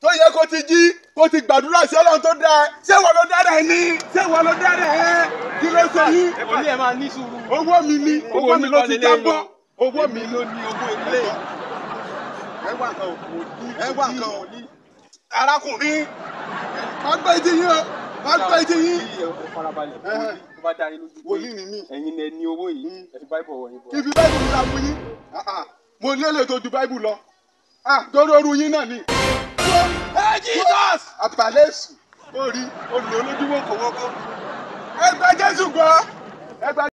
tó yẹ kó ti jí kó ti gbàdúrà sí ọlọ́run tó dá ẹ ṣé wọ́n ló dá rẹ̀ ní ṣé wọ́n ló dá rẹ̀ ẹ́ kí ló ṣe yín ẹ̀kọ́ ní ẹ̀ máa ní sùúrù. owó mi ni Owó owó mi ló ti oníkọ́lé lé jábọ́ lọ. owó mi ló ní owó ilé. ẹ wá nǹkan ò ẹ wá nǹkan ò ní. arákùnrin má gbé ìdí yín o má gbé ìdí yín. Kí ẹ farabalẹ̀ Ẹhẹ́. tó bá dá yín lójú pé wòlíì ni mí ẹ̀yin lẹ ní owó yìí ẹ fi báyìí bọ̀ wọ̀nyí bọ̀. kí fi báìbù mi ra fún yín Ah, ah. mo ní èlé tó ju báìbù lọ Ah, torí oru yín náà ni. ẹ Jesus àtàlẹ́ èsù ó rí olùlọ́lójúmọ́ kò wọ́pọ̀ ẹ gba Jésù gbọ́ ẹ gba.